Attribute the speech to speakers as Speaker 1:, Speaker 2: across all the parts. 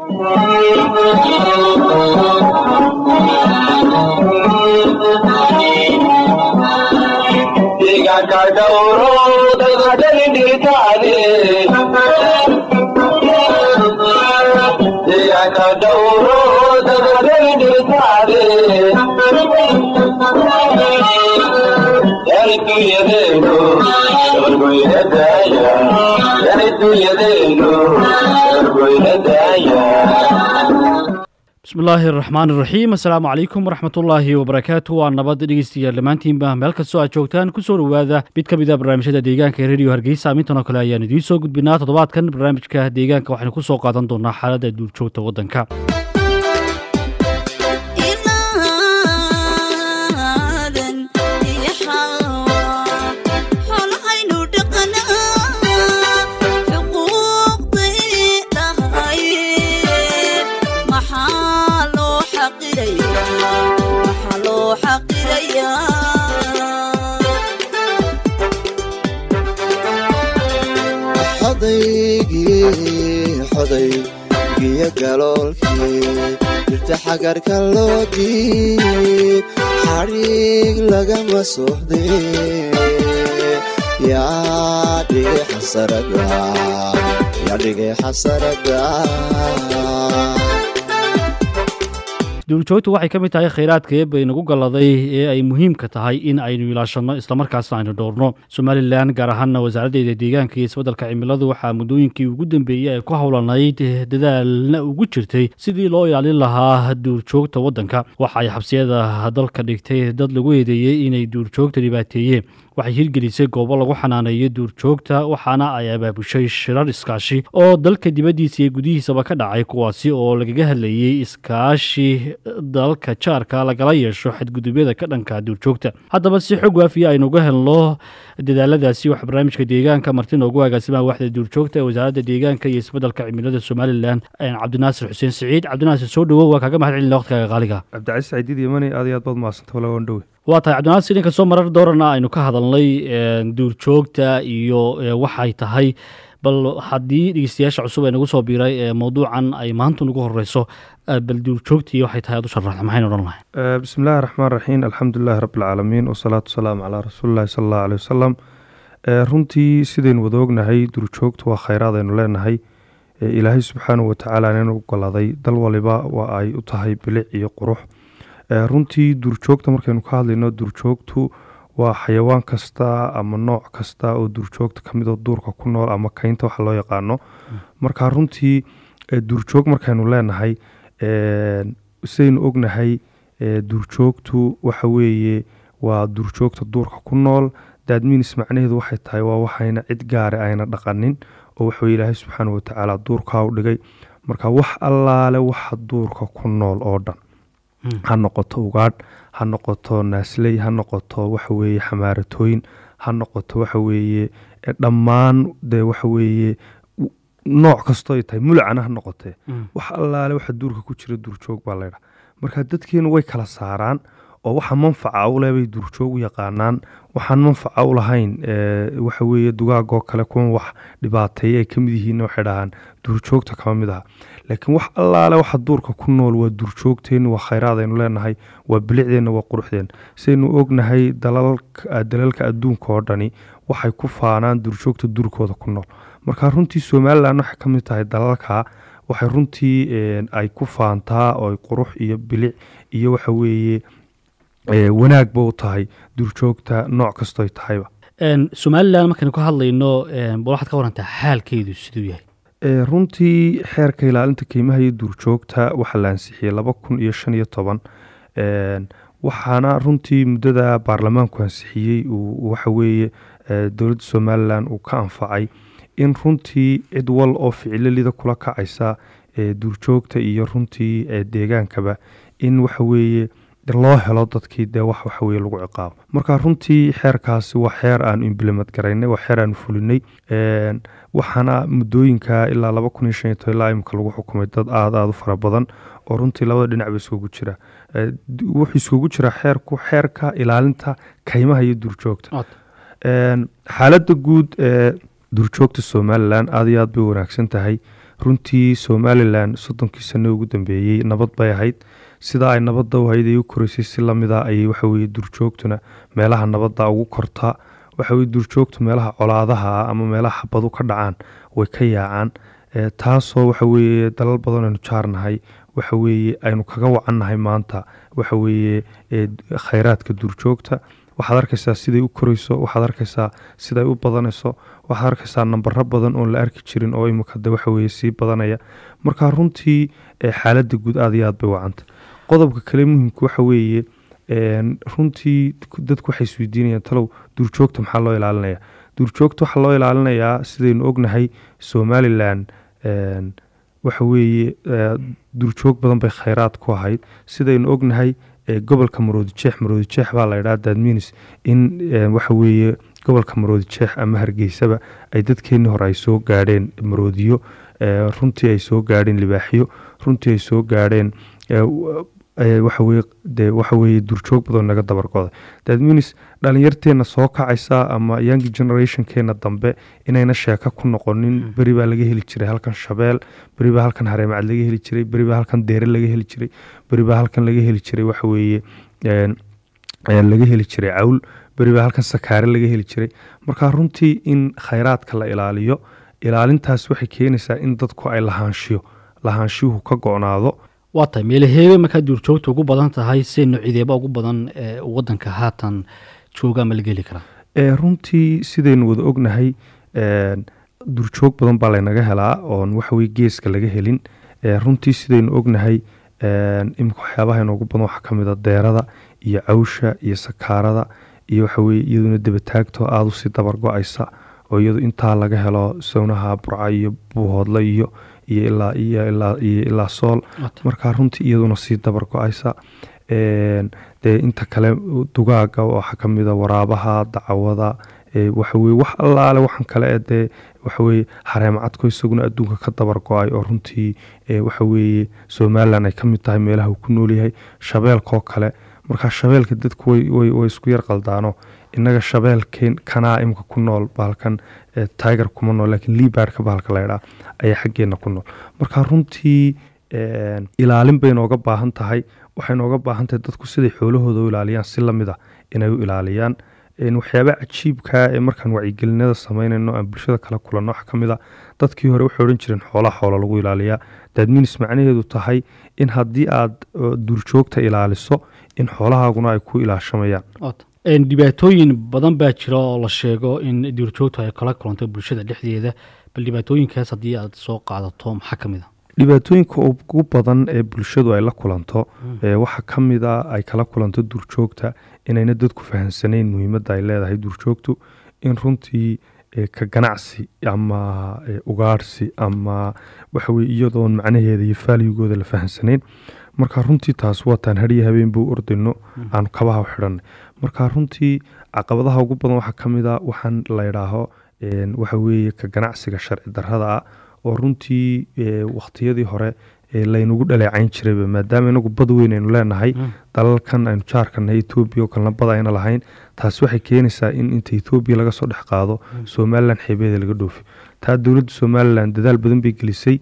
Speaker 1: bismillaahi araxmaan iraxiim assalaamu calaykum waraxmatullaahi wabarakaatu waa nabad dhegeystayaal dhammaantiinba meel kastoo aad joogtaan kusoo dhowaada mid ka mid a barnaamijyada deegaanka ee rediyo hargeysa amintan oo kale ayaan idiin soo gudbinaa toddobaadkan barnaamijka deegaanka waxaynu ku soo qaadan doonaa xaaladda duurjoogta waddanka
Speaker 2: xodaygiyo galoolkii dirta xagarka loo diib xadhiig lagama soxdee yaa dhigay xasarada
Speaker 1: duurjoogtu waxay ka mid tahay khayraadka eebba inagu galladay ee ay muhiimka tahay in aynu ilaashanno islamarkaasna aynu dhowrno somalilan gaar ahaana wasaaraddeeda deegaanka iyo isbeddelka cimiladu waxaa muddooyinkii ugu dambeeyey ay ku howlanayd dadaalna ugu jirtay sidii loo ilaalin lahaa duurjoogta waddanka waxa ay xabsiyada dalka dhigtay dad lagu eedeeyey inay duurjoogta dhibaateeyeen waxay hirgelisay goobo lagu xanaaneeyo duurjoogta waxaana ay abaabushay shirar iskaashi oo dalka dibaddiisa iyo gudihiisaba ka dhacay kuwaasi oo lagaga hadlayey iskaashi dalka jaarka lagala yeesho xadgudubyada ka dhanka duurjoogta haddaba si xog waafiya aynuga helno dadaaladaasi waxa barnaamijka deegaanka marti noogu agaasimaha waxda duurjoogta ee wasaaradda deegaanka iyo isbeddelka cimilada somalilan cabdinaasir xuseen siciid cabdinaasir soo dhowow waa kaaga mahad celina waqtigaaga qaaliga
Speaker 3: cabdicasiis saciidiid yamani aad iyo aad baad mahadsanta walawan dhowe
Speaker 1: waa tahay cabdinaasir inkastoo marar doorana aynu ka hadalnay duurjoogta iyo waxay tahay bal haddii dhegeystayaasha cusub ee nagu soo biiray ee mawduucan ay maanta nagu horeyso bal duurjoogtii waxay tahay aad u sharaxda maxaynu odhan lahay
Speaker 3: bismi illaahi raxmaan raxiim alxamdulilahi rabbilcaalamiin wasalaatu wasalaamu calaa rasuulillahi sala allahu aleyh wasalam runtii sidaynu wada ognahay duurjoogtu waa khayraad aynu leenahay ilaahay subxaanahu watacaala inanu goladay dal waliba waa ay u tahay bilic iyo qurux runtii duurjoogta markaynu ka hadlayno duurjoogtu waa xayawaan kasta ama nooc kasta oo duurjoogta kamid oo duurka ku nool ama keynta waxa loo yaqaano marka runtii duurjoog markaynu leenahay sidaynu ognahay duurjoogtu waxa weeye waa duurjoogta duurka ku nool daadminis macnaheedu waxay tahay waa waxayna cid gaare ayna dhaqanin oo waxaweye ilaahay subxaana watacaala duurkaa u dhigay marka wax allaale waxa duurka ku nool oo dhan ha noqoto ugaadh ha noqoto naasley ha noqoto waxaweeye xamaaratooyin ha noqoto waxaweeye dhammaan dee waxaweeye nooc kastoo ay tahay mulacana ha noqotee wax allaale waxa duurka ku jira duurjoog baa laydha marka dadkeenu way kala saaraan oo waxa manfaca u leh bay duurjoog u yaqaanaan waxaan manfaca u lahayn waxa weeye dugaagoo kale kuwan wax dhibaateeya ay ka mid yihiin waxay dhahaan duurjoogta kama mid aha laakiin wax allaale waxa duurka ku nool waa duurjoogteenna waa khayraad aynu leenahay waa bilicdeenna waa quruxdeen sidaynu ognahay dalalka adduunka oo dhani waxay ku faanaan duurjoogta duurkooda ku nool marka runtii somalilan waxay ka mid tahay dalalka waxay runtii ay ku faantaa oo qurux iyo bilic iyo waxa weeye wanaagba u tahay duurjoogta nooc kastoy tahayba
Speaker 1: somalilan markaynu ka hadlayno bal waxaad ka warantaa xaalkeedu siduu yahay
Speaker 3: runtii xeerka ilaalinta keymaha iyo duurjoogta waxaa la ansixiyey laba kun iyo shan iyo toban waxaana runtii muddada baarlamaanku ansixiyey waxa weeye dowladda somalilan uu ka anfacay in runtii cid wal oo ficilolida kula kacaysa duurjoogta iyo runtii deegaankaba in waxa weeye loo helo dadkii dee wax waxaweye lagu ciqaabo marka runtii xeerkaasi waa xeer aanu implement garaynay waa xeer aanu fulinay waxaana muddooyinka ilaa laba kun iyo shan iyo toban ilaa imika lagu xukumay dad aada aada u fara badan oo runtii labada dhinac ba iskugu jira wuxuu iskugu jira xeerku xeerka ilaalinta kaymaha iyo duurjoogta xaaladda guud ee duurjoogta somalilan aada iyo aad bay wanaagsan tahay runtii somalilan soddonkii sano ugu dambeeyey nabad bay ahayd sidaa ay nabadda u hayd ay u koraysay si lamida ayay waxaweye duurjoogtuna meelaha nabadda ugu kortaa waxaweye duurjoogtu meelaha colaadaha ah ama meelaha xabadu ka dhacaan way ka yaacaan taasoo waxaweye dalal badan aynu jaarnahay waxaweye aynu kaga wacannahay maanta waxaweye khayraadka duurjoogta waxaad arkaysaa siday u korayso waxaad arkaysaa siday u badanayso waxaad arkaysaa nambaro badan oon la arki jirin oo imika de waxaweye sii badanaya marka runtii xaaladda guud aad iyo aad bay wacanta qodobka kale muhimka waxa weeye runtii dadku waxay isweydiinayaan talow duurjoogta maxaa loo ilaalinaya duurjoogta waxaa loo ilaalinayaa sidaynu ognahay somalilan waxa weeye duurjoog badan bay khayraad ku ahayd sidaynu ognahay gobolka maroodijeex maroodijeex baa la ydhaha dadminis in waxa weeye gobolka maroodijeex ama hargeysaba ay dadkeenii hore ay soo gaadheen maroodiyo runtii ay soo gaadheen libaaxyo runtii ay soo gaadheen waxaweye de waxaweye duurjoog badan naga dabargoday dadminis dhalinyarteena soo kacaysa ama young generationkeena dambe inayna sheeko ku noqonin beri baa laga heli jiray halkan shabeel beri baa halkan hareemacad laga heli jiray beri baa halkan deere laga heli jiray beri baa halkan laga heli jiray waxaweye laga heli jiray cawl beri baa halkan sakaare laga heli jiray marka runtii in khayraadka la ilaaliyo ilaalintaas waxay keenaysaa in dadku ay lahaanshiyo lahaanshiyuhu ka go-naado
Speaker 1: waa tahay meelaheebe markaa duurjoogta ugu badan tahay see nocideeba ugu badan wadanka haatan jooga ama laga heli karaa
Speaker 3: runtii sidaynu wada ognahay duurjoog badan baa laynaga helaa oon waxaweye geeska laga helin runtii sidaynu ognahay imika waxyaabaha inoogu badan waxaa kamid a deerada iyo cawsha iyo sakaarada iyo waxaweye iyaduna debataagto aada usii dabar go-aysa oo iyadu intaa laga helo sawnaha burca iyo buuhoodle iyo iyo ilaa iyo ilaa iyo ilaa sool markaa runtii iyaduna sii dabar go-aysa dee inta kale dugaaga waxaa kamida waraabaha dacwada waxaweye wax allaale waxan kale ee dee waxaweye hareemcadko isaguna adduunka ka dabar go-ay oo runtii waxaweye somalilan ay ka mid tahay meelaha uu ku noolyahay shabeelkoo kale markaa shabeelka dadku way isku yar qaldaano inaga shabeelkeen kanaa imika ku nool bahalkan tiger kuma nool lakiin libarka bahalka laydhaa ayaa xaggeena ku nool marka runtii ilaalin bay nooga baahan tahay waxay nooga baahan tahay dadku siday xoolahooda u ilaaliyaan si lamid a inay u ilaaliyaan waxyaaba cajiibkaa ee markaan wacyigelinada samaynayno aan bulshada kala kulanno waxa ka mid a dadkii hore waxay odhan jireen xoolaha xoola lagu ilaaliyaa daadminis macnaheedu tahay in haddii aad duurjoogta ilaaliso in xoolahaaguna ay ku ilaashamayaan
Speaker 1: dhibaatooyin badan baa jira oo la sheego in duurjoogtu ay kala kulanto bulshada dhexdeeda bal dhibaatooyinkaas haddii aad soo qaadato maxaa ka mid a
Speaker 3: dhibaatooyinka ugu badan ee bulshadu ay la kulanto waxaa ka mid a ay kala kulanto duurjoogta inayna dadku fahamsanayn muhiimadda ay leedahay duurjoogtu in runtii ka ganacsi ama ugaarhsi ama waxaweye iyadoon macnaheeda iyo faaligooda la fahamsanayn marka runtii taas waataan hariya habeenbuu ordayno aanu kabaha u xidhanay marka runtii caqabadaha ugu badan waxaa ka mid a waxaan laydhaaho waxaweeye ka ganacsiga sharci darrada ah oo runtii wakhtiyadii hore laynagu dhaleecayn jirayba maadaama inagu bad weyn aynu leenahay dalalkan aynu jaarkanahay etoobiya oo kalena bad ayna lahayn taas waxay keenaysaa in inta etoobiya laga soo dhex qaado somalilan xeebeeda laga dhoofi taa dowladda somalilan dadaal badan bay gelisay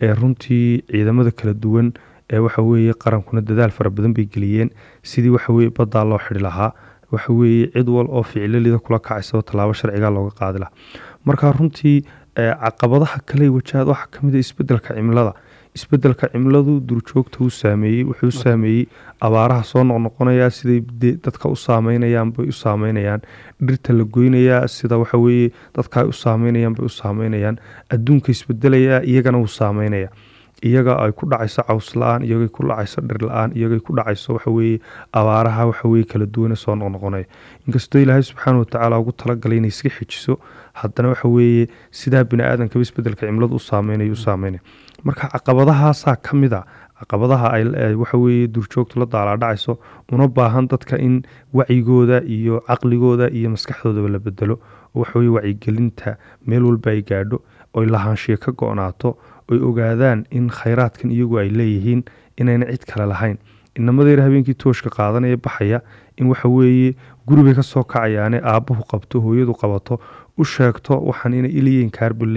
Speaker 3: runtii ciidamada kala duwan waxa weeye qarankuna dadaal fara badan bay geliyeen sidii waxaweye baddaa loo xidhi lahaa waxaweeye cid wal oo ficilolida kula kacaysaba tallaabo sharciga looga qaadi lahaa marka runtii caqabadaha kale wajahaad waxaa kamid a isbedelka cimilada isbedelka cimiladu duurjoogta uu saameeyey wuxuu saameeyey abaaraha soo noqnoqonaya siday dadka u saameynayaan bay u saameynayaan dhirta la goynayaa sida waxaweye dadka ay u saameynayaan bay u saameynayaan adduunka isbedelaya iyagana wuu saameynaya iyaga ay ku dhacayso caws la-aan iyagay ku dhacayso dhir la-aan iyagay ku dhacayso waxaweye abaaraha waxaweye kala duwane soo noqnoqonaya inkastoo ilaahay subxaana watacaala ugu talagalay inay iska xejiso haddana waxaweeye sidaa bini aadamkaba isbedelka cimiladu u saameynaya u saameynaya marka caqabadahaasaa ka mid a caqabadaha ay waxaweye duurjoogtu la daalaadhacayso una baahan dadka in wacyigooda iyo caqligooda iyo maskaxdoodaba la bedelo oo waxaweye wacyigelinta meel walba ay gaadho oy lahaanshiya ka go-naato oy ogaadaan in khayraadkan iyagu ay leeyihiin inayna cid kale lahayn inamadeyra habeenkii tooshka qaadanaya baxaya in waxa weeye guribay kasoo kacayaane aabbahu qabto hooyadu qabato u sheegto waxaan inay iliyiin kaarba leeyihin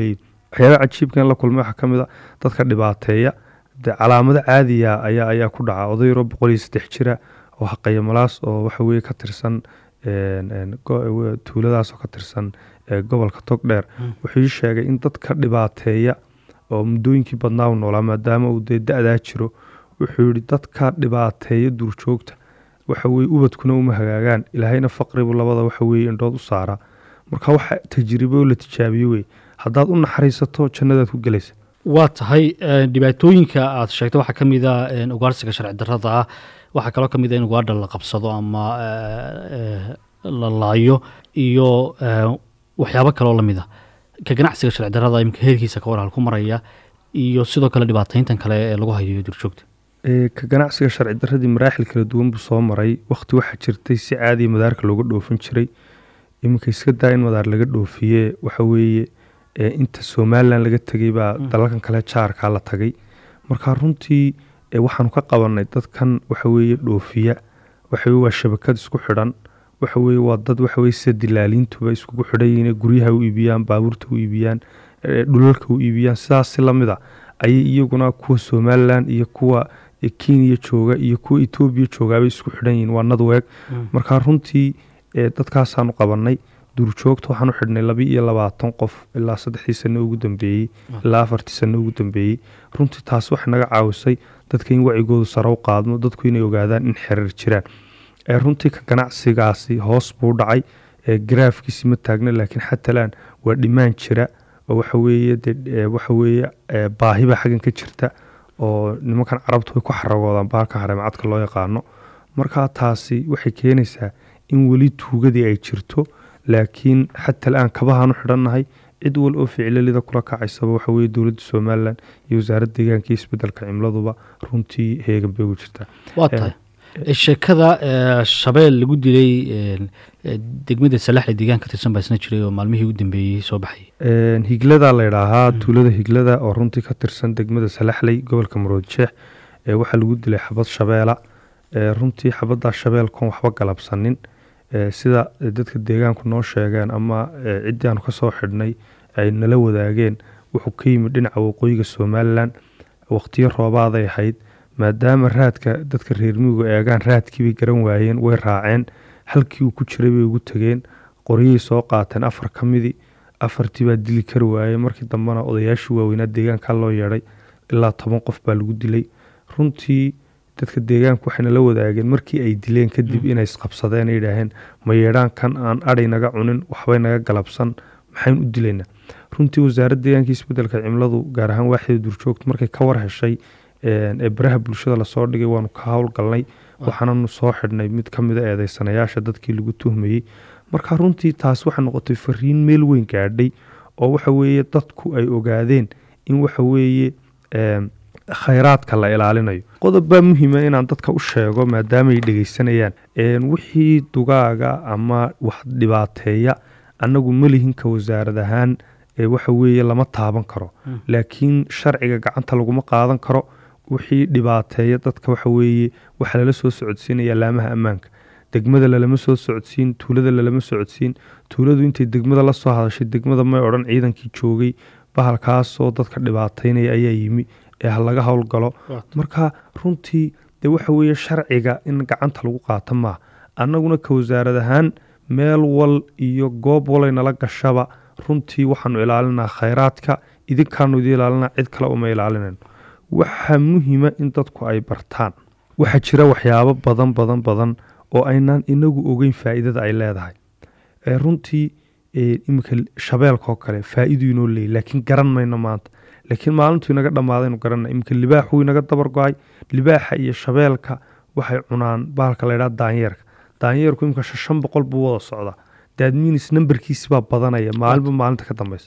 Speaker 3: waxyaabaha cajiibkan la kulmay waxaa ka mid a dadka dhibaateeya dee calaamado caadiya ayaa ayaa ku dhaca oday yaroo boqol iyo saddex jira oo haqaya malaas oo waxa weeye ka tirsan een, een, go- tuuladaas oo ka tirsan ee, gobolka togdheer wuxuu ii sheegay in dadka dhibaateeya oo muddooyinkii badnaa u noolaa maadaama uu dee da-daa jiro wuxuu yihi dadka dhibaateeya duurjoogta waxa weye ubadkuna uma hagaagaan ilaahayna faqribu labada waxa weye indhood u saaraa marka waxa tajribo la tijaabiye wey haddaad u naxariisato jannadaad ku gelaysa
Speaker 1: waa tahay eh, dhibaatooyinka aad sheegtay waxaa ka mid a eh, ugaarsiga sharci darrada ah waxaa kaloo ka mid a in ugaadha la qabsado ama eh, eh, la laayo iyo eh, waxyaabo kaloo lamid a ka ganacsiga sharci darrada imika heerkiisa ka war halku maraya iyo sidoo kale dhibaatayntan kale ee lagu hayo durjoogta
Speaker 3: Ee, ka ganacsiga sharci darradii maraaxil kala duwan buu soo maray wakhti waxaa jirtay si caadiya madaarka looga dhoofin jiray iminka iska daa in madaar laga dhoofiye waxa weeye ee, inta somalilan laga tegay baa dalalkan kale jaarkaa la tagay marka runtii ee, waxaanu ka qabanay dadkan waxa weeye dhoofiya waxa weye waa shabakad isku xidhan waxa weye waa dad waxa weye sida dilaaliintuba iskugu xidhan yihiin ee guryaha u iibiyaan baabuurta u iibiyaan ee, dhulalka u iibiyaan sidaas si lamid a ayay iyaguna kuwa somalilan iyo kuwa ee, kenya jooga iyo kuwa etoobiya joogaabay isku xidhan yihiin waa nadweeg marka runtii ee, dadkaasaanu qabanay duurjoogta waxaan u xidhnay laba iyo labaatan qof ilaa saddexdii sano ugu dambeeyey ilaa afartii sano ugu dambeeyey runtii taas waxay naga caawisay dadka in wacigoodu sare u qaadmo dadku inay ogaadaan in xiriir jiraan ee runtii ka ganacsigaasi hoos buu dhacay ee garaafkiisi ma taagna laakiin xatalaan waa dhimaan jira oo waxa weeye dee ee, waxa weeye ee, baahiba xaggan ka jirta oo nimankan carabtu way ku xaragoodaan bahalka hareemacadka loo yaqaano marka taasi waxay keenaysaa in weli tuugadii ay jirto laakiin xata al-aan kabahaan u xidhannahay cid wal oo ficilelida kula kacaysaba waxa weye dowladda somalilan iyo wasaaradda deegaanka iyo isbedelka cimladuba runtii heegan bay ugu jirtaa
Speaker 1: waa tahay sheekada eh, shabeel lagu dilay eh, eh, degmada salaxle deegaan ka tirsan baa isna jiray oo maalmihii u dambeeyey soo baxayay
Speaker 3: Een, higlada la idhaahaa tuulada higlada oo runtii ka tirsan degmada salaxley gobolka maroodjeex ee waxaa lagu dilay xabad shabeela ee runtii xabaddaa shabeelkoon waxba galabsanin ee sida dadka deegaanku noo sheegeen ama ee, ciddii aanu kasoo xidhnay ay nala wadaageen wuxuu ka yimid dhinaca waqooyiga somalilan waqtiyo roobaaday ahayd maadaama raadka dadka reer miyigu eegaan raadkiibay garan waayeen way raaceen halkii uu ku jiray bay ugu tegeen qoryay soo qaateen afar ka midii afartii baa dili kari waayey markii dambena odayaashii waaweynaa deegaanka loo yeedhay ilaa toban qof baa lagu dilay runtii dadka deegaanku waxayna la wadaageen markii ay dileen kadib inay isqabsadeen ay yidhaaheen ma yeedhaankan aan adhay naga cunin waxbay naga galabsan maxaynu u dilaynaa runtii wasaaradda deegaanka isbedelka cimladu gaar ahaan waaxida duurjoogta markay ka war heshay een, ee baraha bulshada lasoo dhigay waanu ka howlgalnay waxaananu soo xidhnay mid ka mida eedeysanayaasha dadkii lagu tuhmayey marka runtii taas waxay noqotay fariin meel weyn gaadhay oo waxa weeye dadku ay ogaadeen in waxa weeye em, khayraadka la ilaalinayo qodob baa muhiima inaan dadka u sheego maadaama ay dhegeysanayaan een, wixii dugaaga ama wax dhibaateeya annagu malihinka wasaarad ahaan ee waxa weeye lama taaban karo laakiin sharciga gacanta laguma qaadan karo wixii dhibaateeya dadka waxa weeye waxaa lala soo socodsiinaya laamaha ammaanka degmada lalama soo socodsiin tuulada lalama socodsiin tuuladu intay degmada la soo hadashay degmada may odhan ciidankii joogay bahalkaasoo dadka dhibaateynaya ayaa yimi ee ha laga howlgalo marka runtii dee waxa weeye sharciga in gacanta lagu qaato maaha annaguna ka wasaarad ahaan meel wal iyo goob walay nala gashaba runtii waxaanu ilaalinaa khayraadka idinkaanu idin ilaalinaa cid kale uma ilaalinayno waxaa muhiima in dadku ay bartaan waxaa jira waxyaabo badan badan badan oo aynaan inagu ogeyn faa'iidada ay leedahay ee runtii ee, iminka shabeelkaoo kale faa'iidu inoo leeyay laakiin garan mayno maanta laakiin maalintuu inaga dhammaadaynu garanna iminka libaaxuu inaga dabar go-ay libaaxa iyo shabeelka waxay cunaan bahalka la ydhaha daanyeerka daanyeerku iminka shan boqol buu wada socdaa daadminis nambarkiisi baa badanaya maalinba maalinta ka dambeysa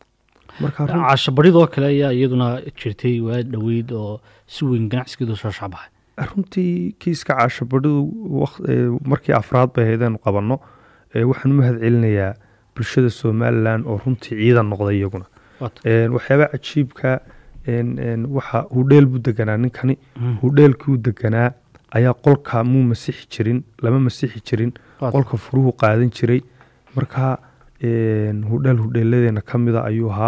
Speaker 3: marka run-
Speaker 1: caashabadhidoo kale ayaa iyaduna jirtay waa dhoweyd oo si weyn ganacsigeedu soo shacbaxay
Speaker 3: runtii kiiska caashabadhidu waq- ee, markii afraad bay ahaydeen qabanno ee, waxaan u mahad celinayaa bulshada somalilan oo runtii ciidan noqday iyaguna
Speaker 1: Waata.
Speaker 3: Een, waxyaaba cajiibka een, een, waxa hudheel buu deganaa ninkani hudheelkii uu deganaa ayaa qolka muu masixi jirin lama masixi jirin
Speaker 1: Waata.
Speaker 3: qolka furuhu qaadan jiray marka een, hudheel hudheeladeena ka mida ayuu ahaa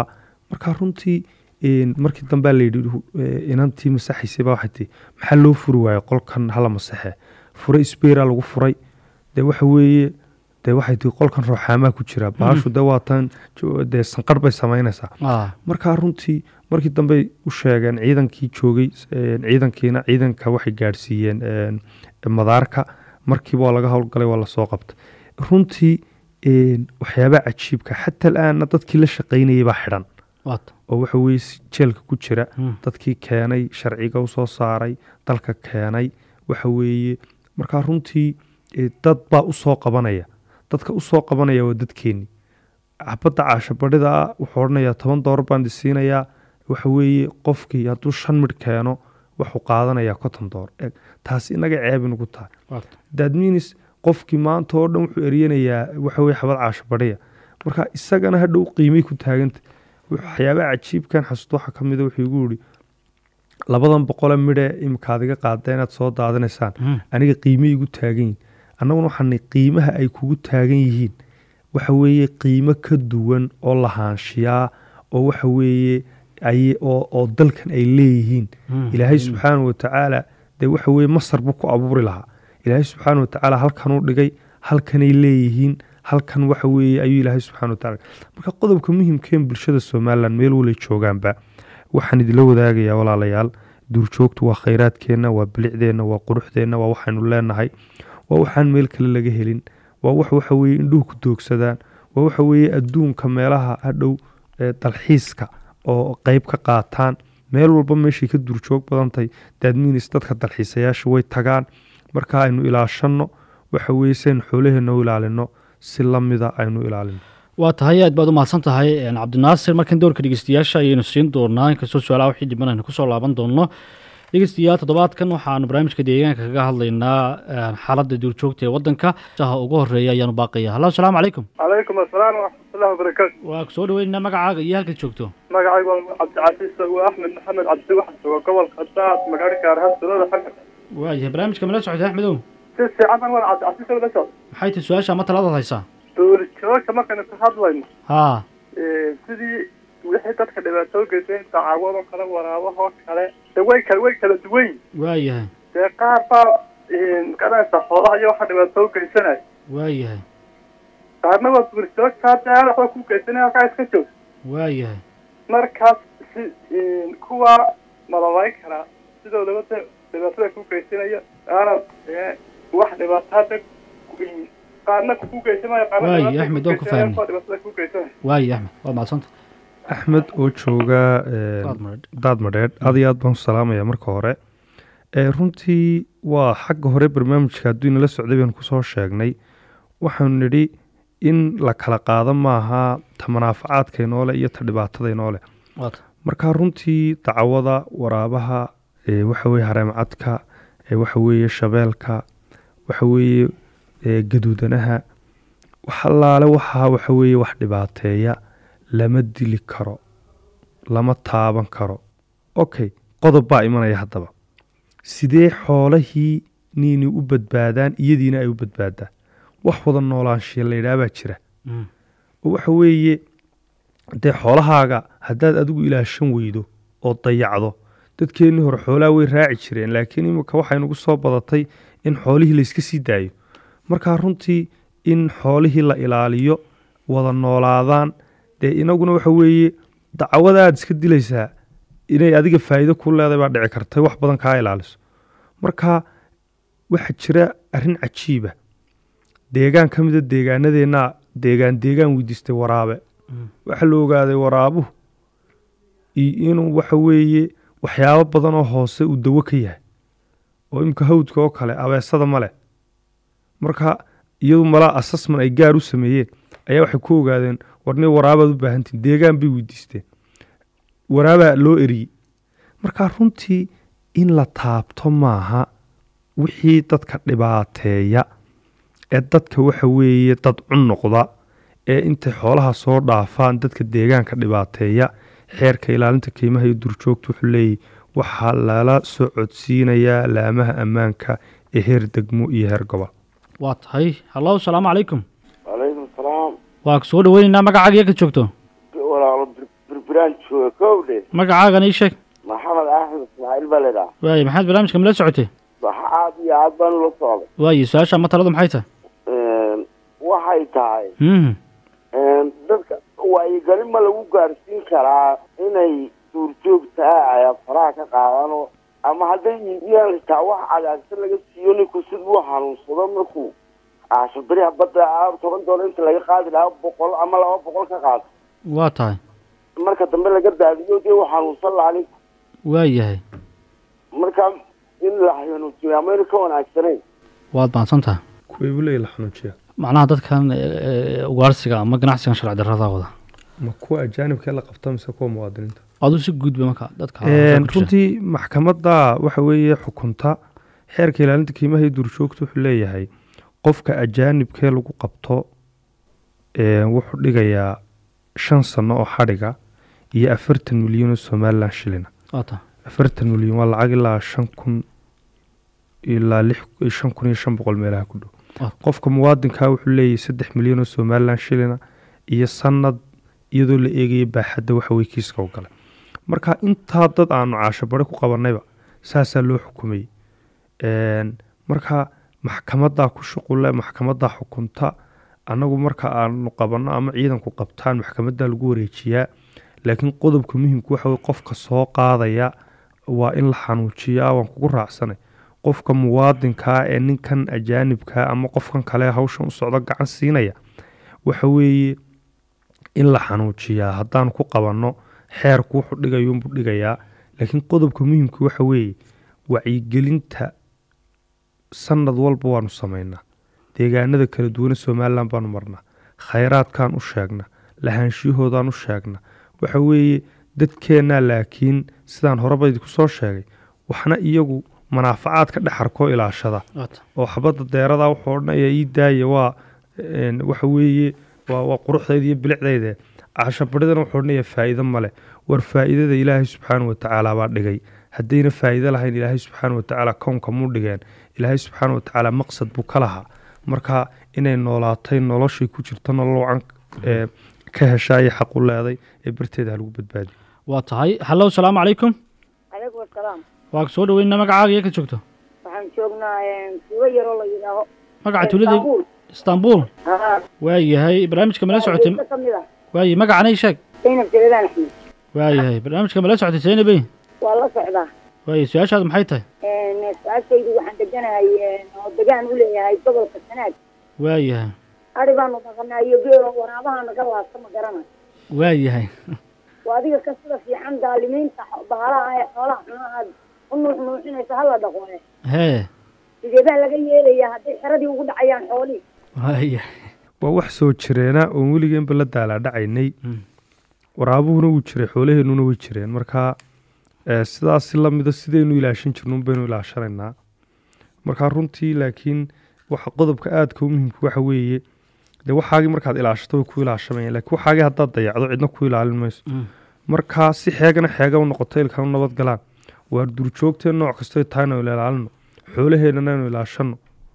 Speaker 3: marka runtii een, markii dambea layidhi eh, inantii masaxaysay baa waxay tii maxaa loo furi waaye qolkan hala masaxe fure sbera lagu furay dee waxa weeye dee waxay tii qolkan rooxaamaa ku jira baashu dee waatan jo- dee sanqarh bay samaynaysaa
Speaker 1: ah
Speaker 3: markaa runtii markii dambey u sheegeen ciidankii joogay een, ciidankiina ciidanka waxay gaadhsiiyeen een, madaarka markiiba waa laga howlgalay waa lasoo qabtay runtii een, waxyaabaha cajiibka xataa alaana dadkii la shaqaynayay baa xidhan
Speaker 1: waata
Speaker 3: oo waxa weye si- jeelka ku jira
Speaker 1: Mm.
Speaker 3: dadkii keenay sharciga usoo saaray dalka keenay waxa weeye markaa runtii eh, dad baa usoo qabanaya dadka usoo qabanaya waa dadkeenni xabadda caashabadhida ah wuxuu odhanayaa toban doolar baan disiinayaa waxa weeye qofkii hadduu shan midh keeno wuxuu qaadanayaa konton doolar Eg, taasi inaga ceeb inugu tahay
Speaker 1: waata
Speaker 3: daadminis qofkii maanta oo dhan wuxuu eryanayaa waxa weye xabad caashabadhiya marka isagana hadhow qiimay ku taaganta waxyaabaha cajiibkan xasuusto waxaa ka mida wuxuu igu yidhi labadan boqole midhe imika aad iga qaada inaad soo daadinaysaan
Speaker 1: Mm.
Speaker 3: aniga qiimay igu taagan yihiin annaguna waxaanay qiimaha ay kugu taagan yihiin waxa weeye qiimo ka duwan oo lahaanshiyaa oo waxa weeye ay oo, oo dalkan ay leeyihiin
Speaker 1: Mm.
Speaker 3: ilaahay subxaana wa tacaala dee waxa weeye masar buu ku abuuri lahaa ilaahay subxaana wa tacaala halkanuu dhigay halkanay leeyihiin halkan waxa weeye ayuu ilaahay subxaana wa tacaala marka qodobka muhimkeen bulshada somalilan meel walay joogaanba waxaan idinla wadaagayaa walaalayaal duurjoogtu waa khayraadkeenna waa bilicdeenna waa quruxdeenna waa waxaynu leenahay waa waxaan meel kale laga helin waa wax waxa weeye indhuhu ku doogsadaan waa waxa weeye adduunka meelaha hadhow ee dalxiiska oo qeyb ka qaataan meel walba meeshay ka duurjoog badan tahay daadmiinis dadka dalxiisayaasha way tagaan marka aynu ilaashanno waxa weeye si aynu xoolaheenna u ilaalino si lamida aynu ilaalino
Speaker 1: waa tahay aad baad u mahadsan tahay een, cabdinaasir markan doorka dhegeystayaasha ayaynu siin doonaa inkastoo su-aalaha wixii dhiban aynu kusoo laaban doono dhegeystayaal toddobaadkan waxaanu barnaamijka deegaanka kaga hadlaynaa een, xaaladda duurjoogta ee waddanka saha ugu horeeya ayaanu baaqaya hallo asalaamu calaykum
Speaker 4: calaykum asalaam waraxmatullahi wabarakaatu
Speaker 1: waa ku soo dhaweynaynaa magacaaga iyo halkaad joogto
Speaker 4: magacaygu waa cabdicasiis waa axmed maxamed cabdi waxaan jooga gobolka daad magaalada gaarahaan sunada xagga
Speaker 1: waayahay barnaamijka mala socotay axmedow
Speaker 4: si fiican baan waa cabdicasiis oo la socda
Speaker 1: maxay tahay su-aasha ama taladaad haysaa
Speaker 4: duurjoogta markaynu ka hadlayno
Speaker 1: haa
Speaker 4: ee, sidii wixii dadka dhibaato geysay dacawadoo kale waraabahoo kale de way kala way kala duwan yihin
Speaker 1: waayahay
Speaker 4: dee qaar baa garanaysa xoolaha iyo waxa dhibaato geysanaya
Speaker 1: waayahay
Speaker 4: qaarna waa duurjoogta hadda waxba ku geysanaya halkaa iska joog
Speaker 1: waayahay
Speaker 4: markaas si kuwa malabayn karaa sidoodaba de dhibaatada ku geysanaya aana ee, wax dhibaato hadda ku- qaarna ku geysanaya qaarna
Speaker 1: Waay,
Speaker 4: dhibaato
Speaker 1: Axmed,
Speaker 4: ku
Speaker 1: waan ku
Speaker 4: geysanaya,
Speaker 1: fahmay.
Speaker 4: kuwa dhibaatada ku geysanaya
Speaker 1: waayahay axmed waad mahadsanta
Speaker 3: axmed oo jooga een,
Speaker 1: Qaad mareed.
Speaker 3: daad madheedh aad iyo aad baan u salaamaya marka hore ee runtii waa xagga hore barnaamijka hadduu inala socday baynu kusoo sheegnay waxaanu nidhi in la kala qaado maaha ta manaafacaadka inoole iyo ta dhibaatada inoole
Speaker 1: waata
Speaker 3: marka runtii dacwada waraabaha ee waxa weeye hareemcadka ee waxa weeye shabeelka waxa weeye ee gaduudanaha wax allaale waxaa waxa weeye wax dhibaateeya lama dili karo lama taaban karo okay qodob baa imanaya haddaba sidee xoolahii niini u badbaadaan iyadiina ay u badbaadaan wax wada noolaanshiya la yidhaah baa jira
Speaker 1: Mm.
Speaker 3: oo waxa weeye dee xoolahaaga haddaad adigu ilaashan weydo oo dayacdo dadkeennii hore xoolaha way raaci jireen laakiin imika waxay nagu soo badatay in xoolihii layska sii daayo markaa runtii in xoolihii la ilaaliyo wada noolaadaan dee inaguna waxa weeye dacwada aad iska dilaysaa inay adiga faa'iido ku leedahay baa dhici kartay wax badan kaa ilaaliso marka waxaa jira arrin cajiiba deegaan ka mida deegaanadeenna deegaan deegaan weydiistay waraabe
Speaker 1: Mm.
Speaker 3: waxaa la ogaaday waraabuhu iyo inuu waxa weeye waxyaabo badan oo hoose uu dawo ka yahay oo imika hawdka oo kale abeesada male marka iyadu malaa assessment ay gaar u sameeyeen ayaa waxay ku ogaadeen warni waraabaad u baahantiin deegaan bay weydiisteen waraabaa loo eriyey marka runtii in la taabto maaha wixii dadka dhibaateeya ee dadka waxa weeye dad cun noqda ee intay xoolaha soo dhaafaan dadka deegaanka dhibaateeya xeerka ilaalinta qiimaha iyo durjoogta wuxuu leeyahy waxaa lala soo codsiinayaa laamaha ammaanka ee heer degmo iyo heer gobol
Speaker 1: waa tahay hallo asalaamu calaykum
Speaker 5: calaykum salaam
Speaker 1: waa ku soo dhaweynaynaa magacaaga iyo ka joogto
Speaker 5: walaalo birbira jiraan jooga kowdhe
Speaker 1: magacaagan ii sheeg
Speaker 5: maxamed axmed ismaaciil baa laydhaha
Speaker 1: waaye maxaad barnaamijka mala socotay
Speaker 5: waxa aad iyo aad baan ula socday
Speaker 1: waaye su-aasha ama taladu maxay tahay
Speaker 5: waxay tahay
Speaker 1: Mhm.
Speaker 5: dadka wacyigelin ma lagu gaarsiin karaa inay duurjoogtaa ay faraha ka qaadano ama hadday iibiyaan xitaa wax cadaagsan laga siiyo ninku siduu hanuunsado markuu caashoberiha badda ah toban doolar inta laga qaadi lahaa boqol ama laba boqol ka qaado
Speaker 1: waa tahay
Speaker 5: marka dambe laga daadiyo dee uu hanuunsan lahaa ninku
Speaker 1: waa yahay
Speaker 5: marka in la hanuujiyo amayna ka wanaagsanayn
Speaker 1: waad mahadsan tahay
Speaker 3: kuway buu leeyahy la xanuujiya
Speaker 1: macnaha dadkan e, e, ugaarsiga ama ganacsigan sharci darrada wada
Speaker 3: ma kuwa ajaanibkee la qabta mise kuwa muwaadiniinta
Speaker 1: aduu si guudba marka dadka
Speaker 3: Een,
Speaker 1: ku jira.
Speaker 3: runtii maxkamadda waxa weeye xukunta xeerka ilaalinta qiimaha iyo duurjoogta wuxuu leeyahay qofka ajaanibkee lagu qabto een, wuxuu dhigayaa shan sano oo xadhiga iyo afartan milyan oo somalilan shilina
Speaker 1: waa tahay
Speaker 3: afartan milyan waa lacag ilaa shan kun ilaa lix shan kun iyo shan boqol meelaha ku dhow
Speaker 1: Ah.
Speaker 3: qofka muwaadinkaa wuxuu leeyahay saddex milyan oo somalilan shilina iyo sanad iyadoo la eegaya baaxadda waxa weye kiiska u galay marka intaa dad aanu caasho bare ku qabanayba saasaa loo xukumayey Een, marka maxkamadaa ku shuqule maxkamadaa xukunta annagu marka aanu qabanno ama ciidanku qabtaan maxkamadaa lagu wareejiyaa laakiin qodobka muhimka waxa weye qofka soo qaadaya waa in la xanuujiyaa waan kugu raacsanay qofka muwaadinkaa ee ninkan ajaanibkaa ama qofkan kale hawshan u socdo gacan siinaya waxa weeye in la xanuujiyaa haddaan ku qabanno xeerku wuxuu dhigayuunbuu dhigayaa laakiin qodobka muhimka waxa weeye wacyigelinta sanad walba waanu samaynaa deegaanada kala duwane somalilan baanu marnaa khayraadkaan u sheegnaa lahaanshiyahoodaan u sheegnaa waxa weeye dadkeennaa laakiin sidaan horeba idinku soo sheegay waxna iyagu manaafacaad ka dhex arkoo ilaashada
Speaker 1: waa tahay
Speaker 3: oo xabadda deeradaa wuxuu odhanaya ii daaya waa een, waxa weeye waa waa quruxdayda iyo bilicdayde cashabaridana wuxuu odhanaya faa'iido male war faa'iidada ilaahay subxaana wa tacaala baa dhigay haddayna faa'iido lahayn ilaahay subxaana wa tacaala kownka muu dhigeen ilaahay subxaana wa tacaala maqsad buu ka lahaa marka inay noolaatay noloshay ku jirto nolol wacan ee, ka heshaa iyo xaq u leeday ee barteeda ha lagu badbaadiyo
Speaker 1: waa tahay hallow salaamu calaykum
Speaker 6: calaykum asalaam
Speaker 1: waa ku soo dhaweyna magacaaga iyo ka joogto
Speaker 6: waxaan joognaa tuulo yaroo la yidhaaho
Speaker 1: magaca tuulada
Speaker 6: Istanbul.
Speaker 1: istanbul
Speaker 6: haa
Speaker 1: waa yahay barnaamijka mala socotay
Speaker 6: ka mid ah
Speaker 1: waaye magacana ii sheeg
Speaker 6: zaynab jaladaan axmed
Speaker 1: waa yahay barnaamijka mala socotay seynabey
Speaker 6: waa la socdaa
Speaker 1: waaye su-aashaadu maxay tahay
Speaker 6: su-aashaydu waxaan deganahay oo degaan u leeyahay gobolka sanaag
Speaker 1: waa yahay
Speaker 6: ari baanu dhaqanaa iyo geelo waraabaha naga laasta ma garana
Speaker 1: waa yahay
Speaker 6: waa adiga ka sida fiican daalimiinta xo- bahalaha ee xoolaha xunaha aad u nuux nuuxinaysa hala dhaqo eh
Speaker 1: hee
Speaker 6: sideebaa laga yeelayaa hadday xeradii ugu dhacayaan xoolihii
Speaker 1: waa yahay
Speaker 3: waa wax soo jireena oon weligeenba la daalaa dhacaynay
Speaker 1: Mm.
Speaker 3: waraabuhuna wuu jiray xoolaheennuna way jireen marka eh, sidaas si lamida sidaynu ilaashan jirnuun baynu ilaashanaynaa marka runtii laakiin waxa qodobka aadka u muhiimka waxa weeye dee waxaagii markaad ilaashato way ku ilaashamayaan laakiin waxaagii haddaad dayacdo cidna ku ilaalin mayso
Speaker 1: Mm.
Speaker 3: marka si xeegana xeega u noqoto ilkanu nabad galaan waa duurjoogteen nooc kastoy tahayna aynu ilaalino xoolaheennana aynu ilaashano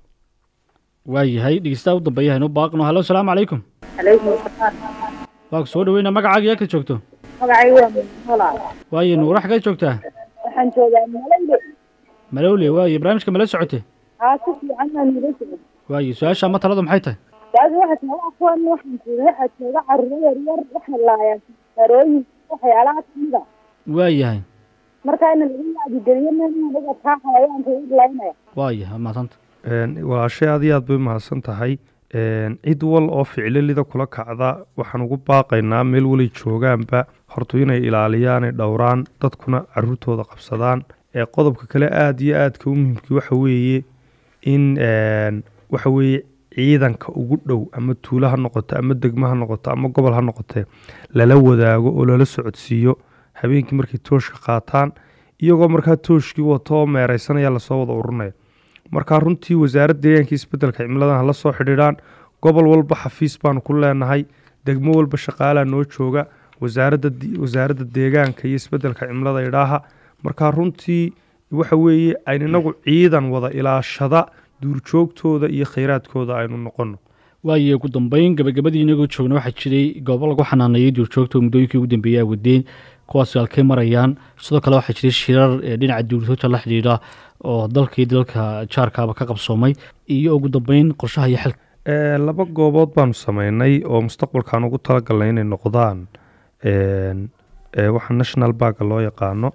Speaker 1: waa yahay dhegeystaha u dambeeya haynu baaqno hallow salaamu calaykum
Speaker 6: calaykum asalaam
Speaker 1: waa ku soo dhaweyna magacaaga iyo ka joogto
Speaker 6: magacaygu waa mulaal
Speaker 1: waaye nuura xagee joogtaa
Speaker 6: waxaan joogaa malayde
Speaker 1: malowle waaye barnaamijka mala socotay
Speaker 6: haa si fiican baan nila jooga
Speaker 1: waaye su-aasha ama taladu maxay tahay
Speaker 6: taasi waxa jooga kuwan waxaan jooga waxaa jooga carruuro yaryar waxay laayaan darooyin waxyaalaha kamida
Speaker 1: waa yahay
Speaker 6: marka ina lagu wacdigeliyo meel anaga taa xayawaanka u laynaya
Speaker 1: waa yahay maasanta
Speaker 3: Een, walaashay aad iyo aad bay mahadsan tahay Een, cid wal oo ficililida kula kacda waxaan ugu baaqaynaa meel walay joogaanba horta inay ilaaliyaan ay dhowraan dadkuna caruurtooda qabsadaan ee qodobka kale aad iyo aadka u muhiimkii waxa weeye in een, waxa weeye ciidanka ugu dhow ama tuulo ha noqoto ama degmo ha noqoto ama gobol ha noqotee lala wadaago oo lala socodsiiyo habeenkii markay tooshka qaataan iyagoo markaa tooshkii wato oo meeraysanaya lasoo wada ururinaya markaa runtii wasaaradda deegaanka isbeddelka cimiladan hala soo xidhiidhaan gobol walba xafiis baanu ku leenahay degmo walba shaqaalaa noo jooga wasaaradda di- wasaaradda deegaanka iyo isbeddelka cimilada idhaaha markaa runtii waxa weeye aynu inagu ciidan wada ilaashada duurjoogtooda iyo khayraadkooda aynu noqono
Speaker 1: waayo ugu dambeyn gabagabadii inagoo joogna waxaa jiray goobo lagu xanaaneeyey duurjoogta oo muddooyinkii ugu dambeeyey ay wadeen kuwaasi halkay marayaan sidoo kale waxaa jiray shirar ee dhinaca duurjoogta la xidhiidha oo dalkii dalka jaarkaaba ka qabsoomay iyo ugu dambeyn qorshaha iyo xilka
Speaker 3: Ee, laba goobood baanu sameynay oo mustaqbalkaan ugu talagalnay inay noqdaan een, ee, waxa national barga loo yaqaano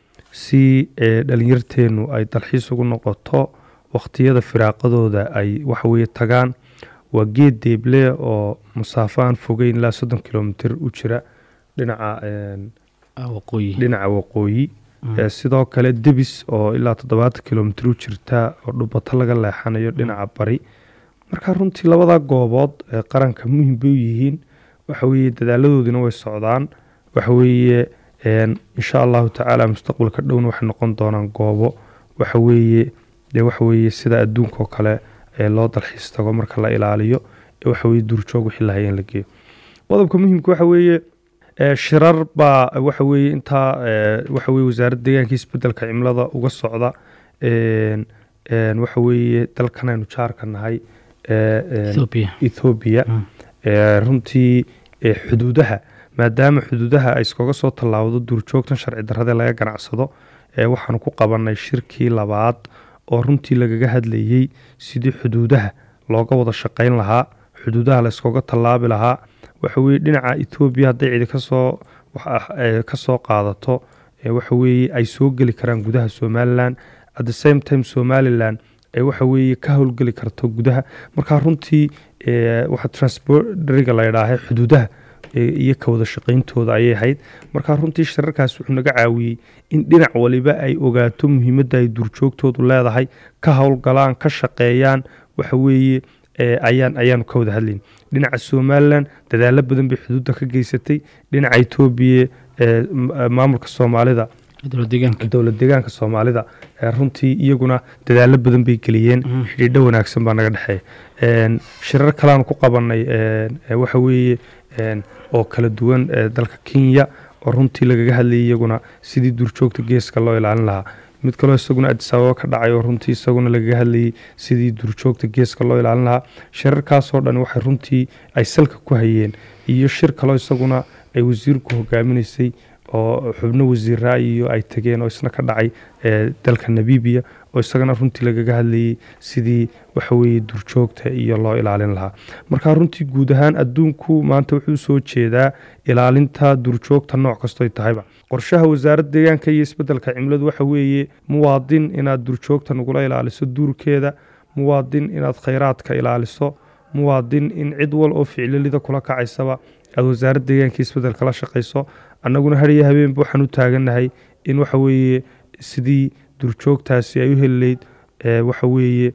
Speaker 3: si ee, dhalinyarteenu ay dalxiis ugu noqoto waqtiyada firaaqadooda ay waxaweye tagaan waa geed deeble oo masaafo aan fogeyn ilaa soddon kilomitir u jira dhinaca een,
Speaker 1: waqooyi
Speaker 3: dhinaca waqooyi Ee, sidoo kale debis oo ilaa toddobaatan kilomitir u jirta oo dhubato laga leexanayo dhinaca bari marka runtii labada goobood ee qaranka muhim bay u yihiin waxa weeye dadaaladoodina way socdaan waxa weeye een, insha allahu tacaala mustaqbalka dhowna waxay noqon doonaan goobo waxa weeye dee waxa weeye sida adduunka oo kale ee loo dalxiis tago marka la ilaaliyo ee waxa weeye duurjoog wixii la hayeen la geeyo qodobka muhimka waxa weeye ee, shirar baa waxa weeye intaa ee, waxa weeye wasaaradda deegaanka iyo isbedelka cimilada uga socda een, een, waxa weeye dalkan aynu jaarka nahay ee, een,
Speaker 1: ethoobia
Speaker 3: Ethiopia
Speaker 1: Mm.
Speaker 3: ee, runtii ee, xuduudaha maadaama xuduudaha ay iskaga soo tallaawdo duurjoogtan sharci darrada laga ganacsado ee waxaanu ku qabanay shirkii labaad oo runtii lagaga hadlayey sidii xuduudaha looga wada shaqayn lahaa xuduudaha la iskaga tallaabi lahaa waxa weeye dhinaca Ethiopia hadday cidi kasoo wax ah, ee, kasoo qaadato ee, waxa weeye ay soo geli karaan gudaha Somaliland at the same time Somaliland ee waxa weeye ka howlgeli karto gudaha marka runtii ee, waxa transporteriga la yidhaahay xuduudaha ee, iyo ka wada shaqayntooda ayay ahayd marka runtii shirarkaas wuxuu naga caawiyey in dhinac waliba ay ogaato muhiimadda ay duurjoogtoodu leedahay ka howlgalaan ka shaqeeyaan waxa weeye ee, ayaan ayaanu ka wada hadlayn dhinaca somalilan dadaalo badan bay xuduudda ka geysatay dhinaca etoobiya ee, m- maamulka soomaalida
Speaker 1: dowlad deegaanka
Speaker 3: dowlad deegaanka soomaalida ee runtii iyaguna dadaalo badan bay geliyeen
Speaker 1: Mm.
Speaker 3: xidhiidho wanaagsan baa naga dhexeeya Een, shirar kaleaan ku qabanay een, ee, waxa weeye een, oo kala duwan ee, dalka kenya oo runtii lagaga hadlayay iyaguna sidii duurjoogta geeska loo ilaalin lahaa mid kaloo isaguna addis ababa ka dhacay oo runtii isaguna lagaga hadlayay sidii duurjoogta geeska loo ilaalin lahaa shirarkaasoo dhan waxay runtii ay salka ku hayeen iyo shir kaloo isaguna ay wasiirku hogaaminaysay oo xubno wasiiraa iyo ay tageen oo isna ka dhacay ee, dalka namibiya oo isagana runtii lagaga hadlayay sidii waxa weeye duurjoogta iyo loo ilaalin lahaa marka runtii guud ahaan adduunku maanta wuxuu soo jeedaa ilaalinta duurjoogta nooc kastoy tahayba qorshaha wasaaradda deegaanka iyo isbedelka cimiladu waxa weeye muwaadin inaad duurjoogta nagula ilaaliso duurkeeda muwaadin inaad khayraadka ilaaliso muwaadin in cid wal oo ficililida kula kacaysaba aad wasaaradda deegaanka iyo isbedelka la shaqayso annaguna hariyo habeenba waxaan u taagannahay in waxa weeye sidii duurjoogtaasi ay u heli layd ee, waxa weeye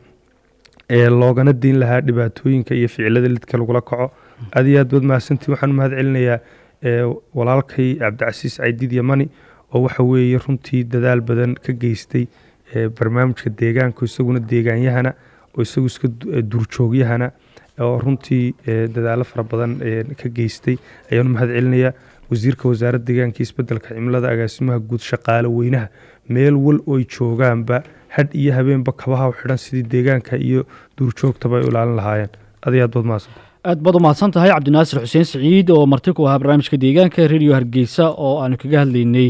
Speaker 3: ee, loogana deyn lahaa dhibaatooyinka iyo ficilada lidka lagula kaco aad iyo aad baad mahadsantiin waxaan u mahad celinayaa ee, walaalkay cabdicasiis caydiid yamani oo waxa weeye runtii dadaal badan ka geystay ee, barnaamijka deegaanka isaguna deegaaanyahana oo isagu iska du- ee, duurjoogyahana oo runtii ee, dadaalo fara badan ee, ka geystay ayaan u mahad celinayaa wasiirka wasaaradda deegaanka iyo isbedelka cimilada agaasimaha guud shaqaale weynaha meel wal ooy joogaanba hadh iyo habeenba kabaha u xidhan sidii deegaanka iyo duurjoogtaba ay u ilaalin lahaayeen aad iyo aad baad mahadsan
Speaker 1: aad baad u mahadsan tahay cabdinaasir xuseen siciid oo marti ku ahaa barnaamijka deegaanka radio hargeysa oo aanu kaga hadlaynay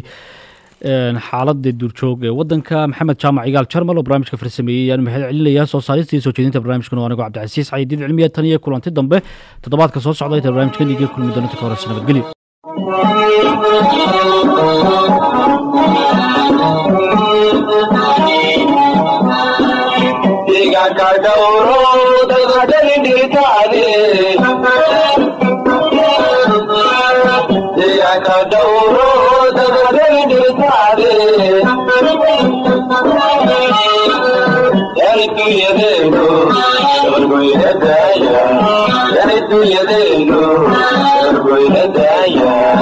Speaker 1: een, xaaladda duurjoog ee wadanka maxamed jaamac igaal jarmal oo barnaamijka farsameeyey ayaan mahad celinayaa soo saarista iyo soo jeedinta barnaamijkan oo anigoo cabdicasiis caydiid cilmiya tan iyo kulanti dambe toddobaadka soo socda inta barnaamijkan iga kulmi doonta ka horeysa nabadgelyo
Speaker 7: deegaanka dhowro dadadani dhirtaade deegaanka dhowro dadadani dhirtaade yani dunyadeenu dabargoynadaaya yani dunyadeenu dabargoynadaaya